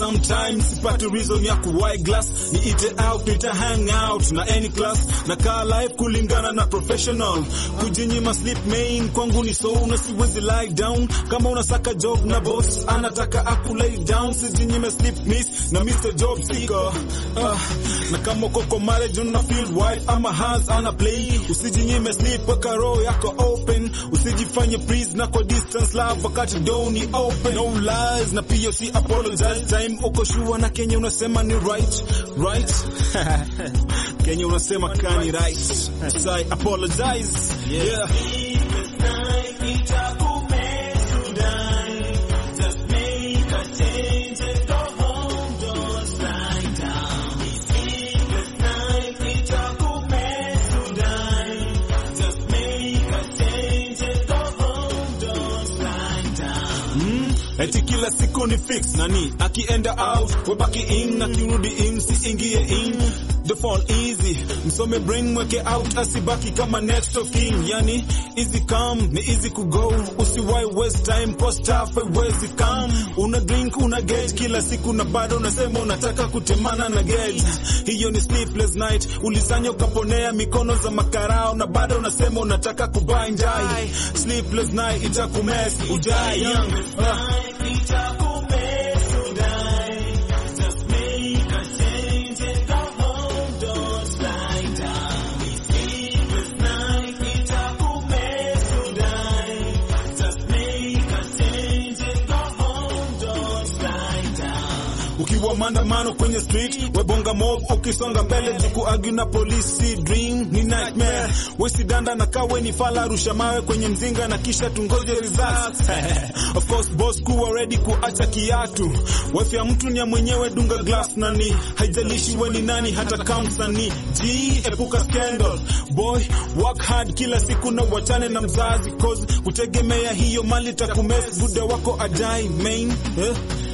sometimes sipati reason ya kuwai glass niite out nita hang out na any class na kaa life kulingana na professional kujinyima sleep main kwangu ni so na siwezi lie down kama unasaka job na boss anataka aku lay down sijinyime sleep miss na Mr. Job Seeker ah, na kama koko marriage una feel wife ama has ana play usijinyime sleep weka roho yako open usijifanye please na kwa distance love wakati door ni open no lies na pia si apologize time uko sure na Kenya unasema ni right right Kenya unasema kani right say apologize yeah Eti kila siku ni fix nani akienda out webaki in akirudi in siingie in the fall easy msome brain mweke out asibaki kama next of king yani easy come ni easy kugo usiwai waste time post half wezi come una drink una get kila siku na bado unasema unataka kutemana na get hiyo ni sleepless night ulisanya ukaponea mikono za makarao na bado unasema unataka kubai njai sleepless night itakumes ujai young uh. ukiwa maandamano kwenye street webonga mob ukisonga mbele juku argue na polisi dream ni nightmare wesidanda na kawe ni fala rusha mawe kwenye mzinga na kisha tungoje results of course boss kuwa ready kuacha kiatu wife ya mtu ni ya mwenyewe dunga glass nani haijalishi we ni nani hata kama msanii g epuka scandal boy work hard kila siku na wachane na mzazi cause kutegemea hiyo mali takumes buda wako ajai main eh?